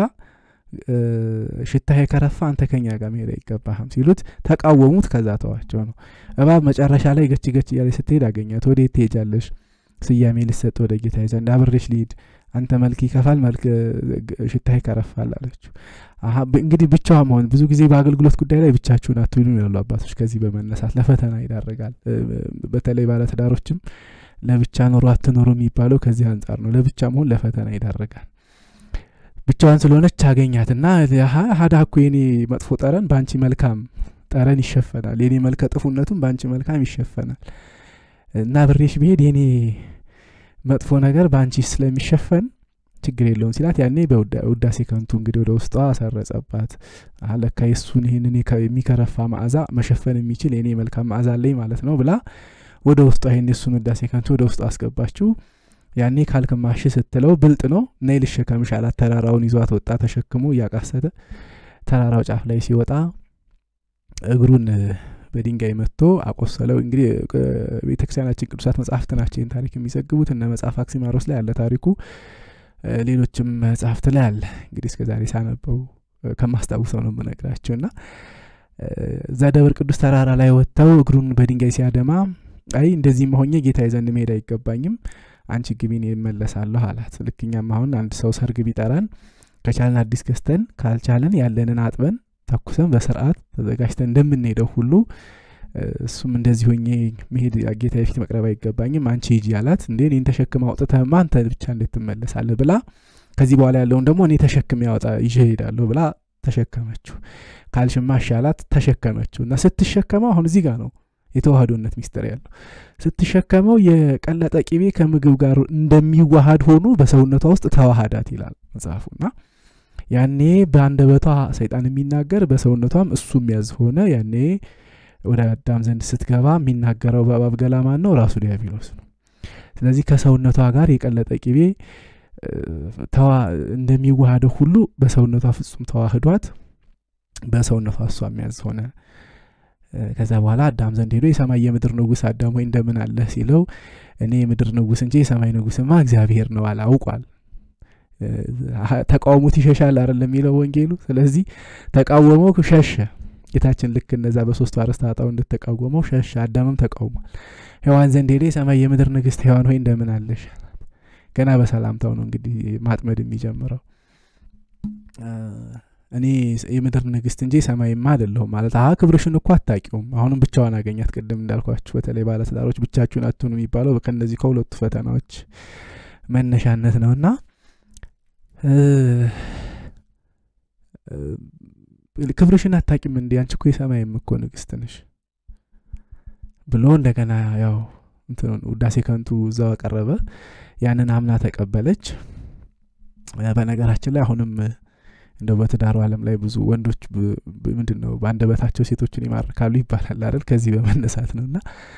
ሽታ የከረፋ አንተ ከኛ ጋር መሄድ አይገባህም ሲሉት ተቃወሙት። ከዛ ተዋቸው ነው። እባብ መጨረሻ ላይ ገች ገች እያለች ስትሄድ አገኛት። ወዴት ትሄጃለሽ? ስያሜ ልሰጥ ወደ ጌታ ዘንድ አብሬሽ ልሂድ አንተ መልክ ይከፋል፣ መልክ ሽታ ይከረፋል አለችው። እንግዲህ ብቻዋ መሆን ብዙ ጊዜ በአገልግሎት ጉዳይ ላይ ብቻችሁን አትሁኑ ይላሉ አባቶች። ከዚህ በመነሳት ለፈተና ይዳርጋል። በተለይ ባለትዳሮችም ለብቻ ኑሮ አትኖሩ የሚባለው ከዚህ አንጻር ነው። ለብቻ መሆን ለፈተና ይዳርጋል። ብቻዋን ስለሆነች አገኛትና ሀዳ እኮ የኔ መጥፎ ጠረን በአንቺ መልካም ጠረን ይሸፈናል፣ የኔ መልከ ጥፉነቱም በአንቺ መልካም ይሸፈናል እና ብሬሽ ብሄድ የኔ መጥፎ ነገር በአንቺ ስለሚሸፈን ችግር የለውም ሲላት ያኔ በውዳሴ ከንቱ እንግዲህ ወደ ውስጧ አሰረጸባት። ለካ የሱን ይህንን የሚከረፋ መዓዛ መሸፈን የሚችል የኔ መልካም መዓዛ አለኝ ማለት ነው ብላ ወደ ውስጧ ይህን የሱን ውዳሴ ከንቱ ወደ ውስጧ አስገባችው። ያኔ ካልክማሽ ስትለው ብልጥ ነው ነይ ልሸከምሽ አላት። ተራራውን ይዟት ወጣ። ተሸክሞ እያቃሰተ ተራራው ጫፍ ላይ ሲወጣ እግሩን በድንጋይ መጥቶ አቆሰለው። እንግዲህ ቤተ ክርስቲያናችን ቅዱሳት መጽሐፍት ናቸው ይህን ታሪክ የሚዘግቡት። እነ መጽሐፍ አክሲማሮስ ላይ አለ ታሪኩ፣ ሌሎችም መጽሐፍት ላይ አለ። እንግዲህ እስከ ዛሬ ሳነበው ከማስታውሰው ነው የምነግራቸው እና እዛ ደብር ቅዱስ ተራራ ላይ ወጥተው እግሩን በድንጋይ ሲያደማ አይ እንደዚህ መሆኜ ጌታ ዘንድ መሄድ አይገባኝም፣ አንቺ ግቢን ይመለሳለሁ አላት። ልክኛም አሁን አንድ ሰው ሰርግ ቢጠራን ከቻለን አዲስ ገዝተን ካልቻለን ያለንን አጥበን ተኩሰን በስርዓት ተዘጋጅተን እንደምንሄደው ሁሉ እሱም እንደዚህ ሆኜ መሄድ ጌታ ፊት መቅረብ አይገባኝም፣ አንቺ ሂጂ አላት። እንዴ እኔን ተሸክመ አውጥተህማ አንተ ብቻ እንዴት ትመለሳለህ? ብላ ከዚህ በኋላ ያለውን ደግሞ እኔ ተሸክሜ ያወጣ ይዤ እሄዳለሁ ብላ ተሸከመችው። ካልሽማ እሺ አላት። ተሸከመችው እና ስትሸከመው አሁን እዚህ ጋር ነው የተዋህዶነት ሚስጥር ያለው። ስትሸከመው የቀለጠ ቂቤ ከምግብ ጋር እንደሚዋሃድ ሆኑ በሰውነቷ ውስጥ ተዋሃዳት ይላል መጽሐፉና ያኔ በአንደበቷ ሰይጣን የሚናገር በሰውነቷም እሱ የሚያዝ ሆነ። ያኔ ወደ አዳም ዘንድ ስትገባ የሚናገረው በእባብ ገላ ማን ነው? ራሱ ዲያብሎስ ነው። ስለዚህ ከሰውነቷ ጋር የቀለጠ ቅቤ ተዋ እንደሚዋሃደው ሁሉ በሰውነቷ ፍጹም ተዋህዷት በሰውነቷ እሷ የሚያዝ ሆነ። ከዛ በኋላ አዳም ዘንድ ሄዶ የሰማይ የምድር ንጉሥ አዳም ወይ እንደምን አለህ ሲለው እኔ የምድር ንጉሥ እንጂ የሰማይ ንጉሥማ እግዚአብሔር ነው አለ። አውቋል። ተቃውሞት ይሸሻል አይደለም የሚለው ወንጌሉ። ስለዚህ ተቃወመው፣ ሸሸ። ጌታችን ልክ እነዛ በሶስቱ አርዕስተ ኃጣውእ እንደተቃወመው ሸሸ። አዳምም ተቃውሟል። ሔዋን ዘንድ ሄደ የሰማይ የምድር ንግሥት ሔዋን ሆይ እንደምን አለሽ ገና በሰላምታው ነው እንግዲህ ማጥመድ የሚጀምረው። እኔ የምድር ንግስት እንጂ ሰማይማ አይደለሁም ማለት አ ክብርሽን እኮ አታቂውም። አሁንም ብቻዋን አገኛት። ቅድም እንዳልኳችሁ በተለይ ባለትዳሮች ብቻችሁን አትሁኑ የሚባለው ከእነዚህ ከሁለቱ ፈተናዎች መነሻነት ነውና ክብርሽን አታቂም እንዲ አንቺ እኮ የሰማይም እኮ ንግስት ነሽ ብሎ እንደገና ያው እንትኑን ውዳሴ ከንቱ እዛው አቀረበ። ያንን አምና ተቀበለች። በነገራችን ላይ አሁንም እንደው በትዳሩ ዓለም ላይ ብዙ ወንዶች ምንድን ነው በአንደበታቸው ሴቶችን ይማርካሉ ይባላል አይደል? ከዚህ በመነሳት ነው እና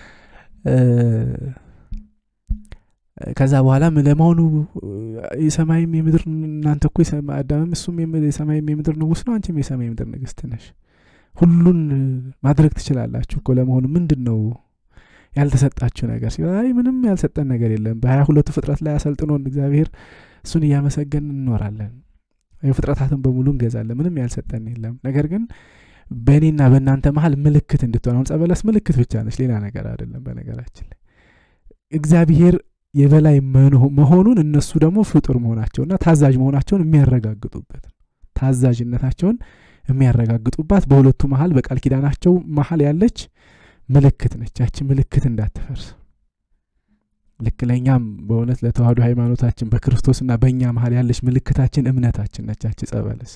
ከዛ በኋላ ለመሆኑ የሰማይም የምድር እናንተ እኮ አዳምም እሱም የሰማይም የምድር ንጉሥ ነው፣ አንቺም የሰማይ የምድር ንግስት ነሽ። ሁሉን ማድረግ ትችላላችሁ እኮ ለመሆኑ ምንድን ነው ያልተሰጣችሁ ነገር ሲል፣ አይ ምንም ያልሰጠን ነገር የለም። በሀያ ሁለቱ ፍጥረት ላይ አሰልጥኖን እግዚአብሔር እሱን እያመሰገን እንኖራለን። ፍጥረታትን በሙሉ እንገዛለን። ምንም ያልሰጠን የለም። ነገር ግን በእኔና በእናንተ መሀል ምልክት እንድትሆን አሁን ጸበለስ ምልክት ብቻ ነች፣ ሌላ ነገር አይደለም። በነገራችን ላይ እግዚአብሔር የበላይ መሆኑን እነሱ ደግሞ ፍጡር መሆናቸውና ታዛዥ መሆናቸውን የሚያረጋግጡበት ታዛዥነታቸውን የሚያረጋግጡባት በሁለቱ መሀል በቃል ኪዳናቸው መሀል ያለች ምልክት ነች። ያቺ ምልክት እንዳትፈርስ ልክ ለእኛም በእውነት ለተዋህዶ ሃይማኖታችን በክርስቶስና በእኛ መሀል ያለች ምልክታችን እምነታችን ነች። ያቺ ጸበለስ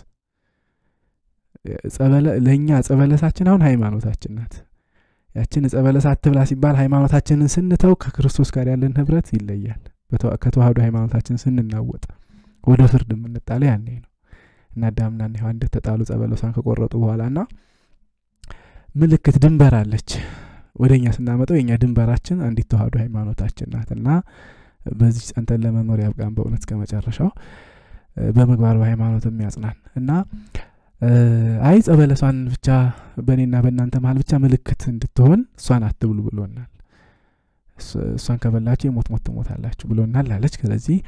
ለእኛ ጸበለሳችን አሁን ሃይማኖታችን ናት። ያችን ጸበለስ አትብላ ሲባል ሃይማኖታችንን ስንተው ከክርስቶስ ጋር ያለን ህብረት ይለያል። ከተዋህዶ ሃይማኖታችን ስንናወጥ ወደ ፍርድ የምንጣለ ያኔ ነው እና አዳምና ሔዋን እንደተጣሉ ጸበለሷን ከቆረጡ በኋላ እና ምልክት ድንበር አለች ወደ እኛ ስናመጠው የእኛ ድንበራችን አንዲት ተዋህዶ ሃይማኖታችን ናት እና በዚህ ጸንተን ለመኖር ያብቃን በእውነት እስከ መጨረሻው በምግባር በሃይማኖት የሚያጽናን እና አይ ጸበለሷን ብቻ በእኔና በእናንተ መሀል ብቻ ምልክት እንድትሆን እሷን አትብሉ ብሎናል። እሷን ከበላችሁ የሞት ሞት ትሞታላችሁ ብሎናል አለች። ስለዚህ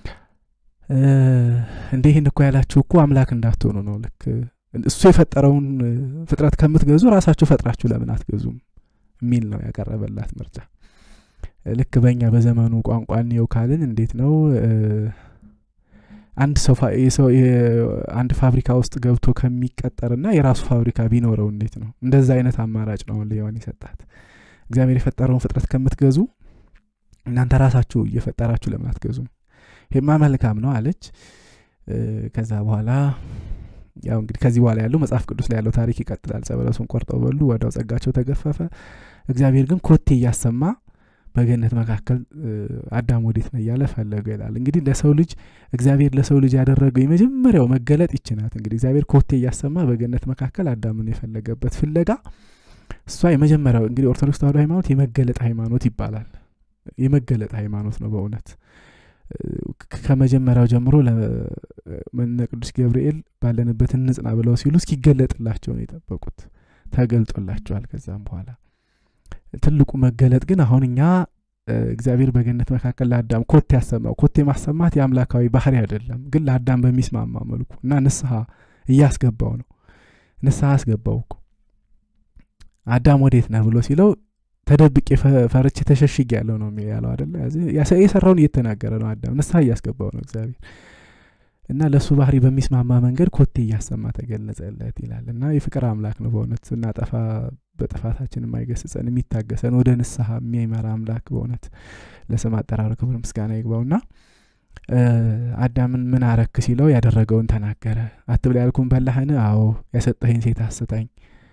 እንደ ይህን እኮ ያላችሁ እኮ አምላክ እንዳትሆኑ ነው። ልክ እሱ የፈጠረውን ፍጥረት ከምትገዙ ራሳችሁ ፈጥራችሁ ለምን አትገዙም የሚል ነው ያቀረበላት ምርጫ። ልክ በእኛ በዘመኑ ቋንቋ እንየው ካልን እንዴት ነው አንድ ሰው አንድ ፋብሪካ ውስጥ ገብቶ ከሚቀጠርና የራሱ ፋብሪካ ቢኖረው እንዴት ነው? እንደዛ አይነት አማራጭ ነው ሔዋን የሰጣት። እግዚአብሔር የፈጠረውን ፍጥረት ከምትገዙ እናንተ ራሳችሁ እየፈጠራችሁ ለምን አትገዙም? ይሄማ መልካም ነው አለች። ከዛ በኋላ ያው እንግዲህ ከዚህ በኋላ ያለው መጽሐፍ ቅዱስ ላይ ያለው ታሪክ ይቀጥላል። ጸበለሱን ቆርጠው በሉ፣ ወዲያው ጸጋቸው ተገፈፈ። እግዚአብሔር ግን ኮቴ እያሰማ በገነት መካከል አዳም ወዴት ነው እያለ ፈለገ ይላል። እንግዲህ ለሰው ልጅ እግዚአብሔር ለሰው ልጅ ያደረገው የመጀመሪያው መገለጥ ይችናት። እንግዲህ እግዚአብሔር ኮቴ እያሰማ በገነት መካከል አዳምን የፈለገበት ፍለጋ እሷ የመጀመሪያው እንግዲህ ኦርቶዶክስ ተዋህዶ ሃይማኖት የመገለጥ ሃይማኖት ይባላል። የመገለጥ ሃይማኖት ነው በእውነት ከመጀመሪያው ጀምሮ ለመነ ቅዱስ ገብርኤል ባለንበት እንጽና ብለው ሲሉ እስኪገለጥላቸው ነው የጠበቁት። ተገልጦላቸዋል። ከዛም በኋላ ትልቁ መገለጥ ግን አሁን እኛ እግዚአብሔር በገነት መካከል ለአዳም ኮቴ ያሰማው ኮቴ ማሰማት የአምላካዊ ባህሪ አይደለም፣ ግን ለአዳም በሚስማማ መልኩ እና ንስሐ እያስገባው ነው። ንስሐ አስገባው እኮ አዳም ወዴት ነህ ብሎ ሲለው ተደብቄ ፈርቼ ተሸሽጌ ያለው ነው ያለው አደለ። የሰራውን እየተናገረ ነው አዳም። ንስሐ እያስገባው ነው እግዚአብሔር እና ለእሱ ባህሪ በሚስማማ መንገድ ኮቴ እያሰማ ተገለጸለት ይላል። እና የፍቅር አምላክ ነው በእውነት ስናጠፋ በጥፋታችን የማይገስጸን የሚታገሰን ወደ ንስሐ የሚመራ አምላክ በእውነት ለስም አጠራሩ ክብር ምስጋና ይግባውና አዳምን ምን አረክ ሲለው ያደረገውን ተናገረ። አትብላ ያልኩን በላህን? አዎ። ያሰጠኸኝ ሴት አስታኝ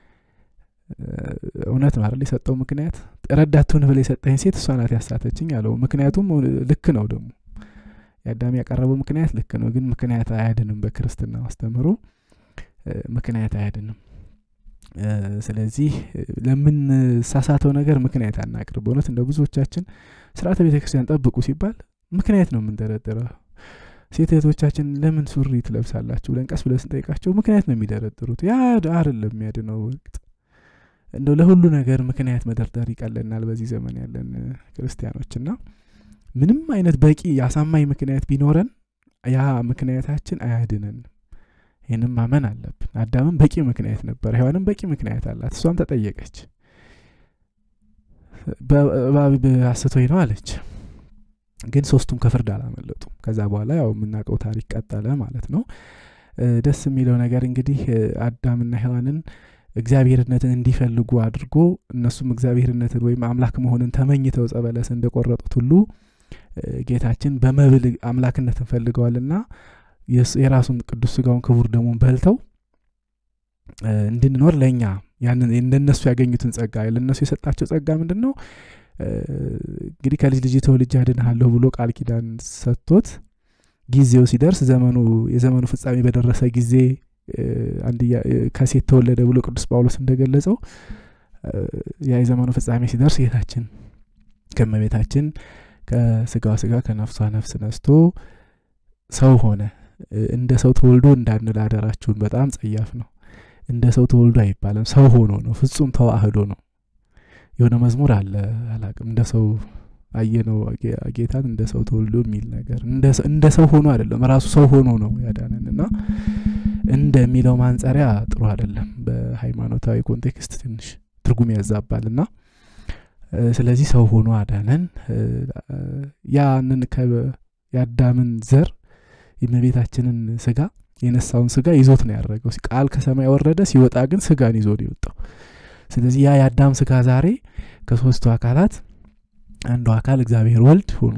እውነት ነው አይደል? የሰጠው ምክንያት ረዳቱን ብለህ የሰጠኝ ሴት እሷ ናት ያሳተችኝ አለው። ምክንያቱም ልክ ነው ደግሞ የአዳም ያቀረበው ምክንያት ልክ ነው፣ ግን ምክንያት አያድንም። በክርስትና አስተምህሮ ምክንያት አያድንም። ስለዚህ ለምንሳሳተው ነገር ምክንያት አናቅርብ። በእውነት እንደ ብዙዎቻችን ስርዓተ ቤተ ክርስቲያን ጠብቁ ሲባል ምክንያት ነው የምንደረድረው። ሴት እህቶቻችን ለምን ሱሪ ትለብሳላችሁ ብለን ቀስ ብለን ስንጠይቃቸው ምክንያት ነው የሚደረድሩት። ያ አይደለም የሚያድነው። ወቅት እንደው ለሁሉ ነገር ምክንያት መደርደር ይቀለናል በዚህ ዘመን ያለን ክርስቲያኖች እና ምንም አይነት በቂ አሳማኝ ምክንያት ቢኖረን ያ ምክንያታችን አያድነንም። ይህንም ማመን አለብን። አዳምም በቂ ምክንያት ነበር፣ ሔዋንም በቂ ምክንያት አላት። እሷም ተጠየቀች። በእባብ አስቶኝ ነው አለች። ግን ሶስቱም ከፍርድ አላመለጡም። ከዛ በኋላ ያው የምናውቀው ታሪክ ቀጠለ ማለት ነው። ደስ የሚለው ነገር እንግዲህ አዳምና ሔዋንን እግዚአብሔርነትን እንዲፈልጉ አድርጎ እነሱም እግዚአብሔርነትን ወይም አምላክ መሆንን ተመኝተው ዕፀ በለስን እንደቆረጡት ሁሉ ጌታችን በመብል አምላክነትን ፈልገዋልና የራሱን ቅዱስ ስጋውን ክቡር ደሙን በልተው እንድንኖር ለእኛ ያንን እንደነሱ ያገኙትን ጸጋ ለእነሱ የሰጣቸው ጸጋ ምንድን ነው? እንግዲህ ከልጅ ልጅ ተወልጄ አድንሃለሁ ብሎ ቃል ኪዳን ሰጥቶት ጊዜው ሲደርስ ዘመኑ የዘመኑ ፍጻሜ በደረሰ ጊዜ አንድያ ከሴት ተወለደ ብሎ ቅዱስ ጳውሎስ እንደገለጸው ያ የዘመኑ ፍጻሜ ሲደርስ ጌታችን ከእመቤታችን ከስጋዋ ስጋ ከነፍሷ ነፍስ ነስቶ ሰው ሆነ። እንደ ሰው ተወልዶ እንዳንል አደራችሁን። በጣም ጸያፍ ነው። እንደ ሰው ተወልዶ አይባልም። ሰው ሆኖ ነው። ፍጹም ተዋህዶ ነው። የሆነ መዝሙር አለ አላቅም፣ እንደ ሰው አየነው ጌታን እንደ ሰው ተወልዶ የሚል ነገር እንደ ሰው ሆኖ አይደለም፣ ራሱ ሰው ሆኖ ነው ያዳነን እና እንደሚለው ማንጸሪያ ጥሩ አይደለም። በሃይማኖታዊ ኮንቴክስት ትንሽ ትርጉም ያዛባል እና ስለዚህ ሰው ሆኖ አዳነን። ያንን የአዳምን ዘር የእመቤታችንን ስጋ የነሳውን ስጋ ይዞት ነው ያደረገው። ቃል ከሰማይ ወረደ፣ ሲወጣ ግን ስጋን ይዞ ነው የወጣው። ስለዚህ ያ የአዳም ስጋ ዛሬ ከሶስቱ አካላት አንዱ አካል እግዚአብሔር ወልድ ሆኑ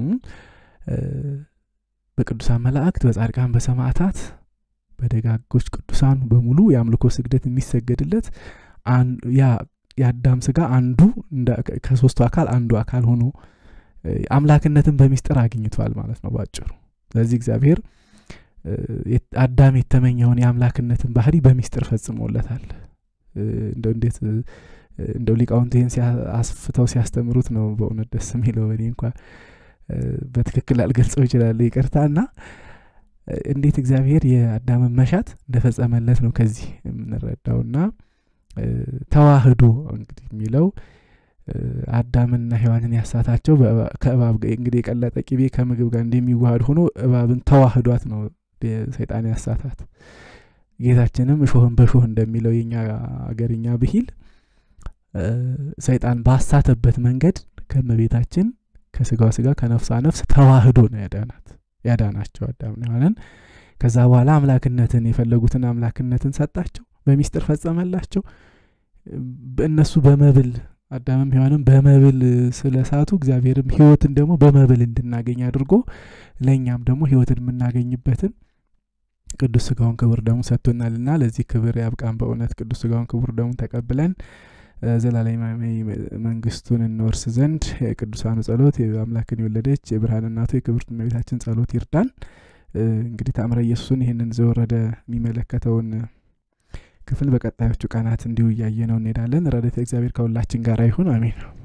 በቅዱሳን መላእክት፣ በጻድቃን፣ በሰማዕታት፣ በደጋጎች ቅዱሳን በሙሉ የአምልኮ ስግደት የሚሰገድለት ያ የአዳም ስጋ አንዱ ከሶስቱ አካል አንዱ አካል ሆኖ አምላክነትን በሚስጥር አግኝቷል ማለት ነው ባጭሩ። ስለዚህ እግዚአብሔር አዳም የተመኘውን የአምላክነትን ባህሪ በሚስጥር ፈጽሞለታል። እንደው እንዴት እንደው ሊቃውንት ይህን አስፍተው ሲያስተምሩት ነው በእውነት ደስ የሚለው። እኔ እንኳ በትክክል አልገልጸው ይችላል፣ ይቅርታ እና እንዴት እግዚአብሔር የአዳምን መሻት እንደፈጸመለት ነው ከዚህ የምንረዳውና ተዋህዶ እንግዲህ የሚለው አዳምና ሔዋንን ያሳታቸው ከእባብ እንግዲህ የቀለጠ ቅቤ ከምግብ ጋር እንደሚዋሃድ ሆኖ እባብን ተዋህዷት ነው ሰይጣን ያሳታት። ጌታችንም እሾህን በሾህ እንደሚለው የኛ አገርኛ ብሂል ሰይጣን ባሳተበት መንገድ ከእመቤታችን ከስጋዋ ስጋ ከነፍሷ ነፍስ ተዋህዶ ነው ያዳናት ያዳናቸው አዳምና ሔዋንን። ከዛ በኋላ አምላክነትን የፈለጉትን አምላክነትን ሰጣቸው፣ በሚስጥር ፈጸመላቸው። እነሱ በመብል አዳምም ሔዋንም በመብል ስለሳቱ እግዚአብሔርም ሕይወትን ደግሞ በመብል እንድናገኝ አድርጎ ለእኛም ደግሞ ሕይወትን የምናገኝበትን ቅዱስ ስጋውን ክቡር ደሙ ሰጥቶናልና ለዚህ ክብር ያብቃን። በእውነት ቅዱስ ስጋውን ክቡር ደሙን ተቀብለን ዘላለማዊ መንግስቱን እንወርስ ዘንድ የቅዱሳኑ ጸሎት አምላክን የወለደች የብርሃን እናቱ የክብርት እመቤታችን ጸሎት ይርዳን። እንግዲህ ተአምረ ኢየሱስን ይህንን ዘወረደ የሚመለከተውን ክፍል በቀጣዮቹ ቀናት እንዲሁ እያየ ነው እንሄዳለን። ረድኤተ እግዚአብሔር ከሁላችን ጋር ይሁን፣ አሜን።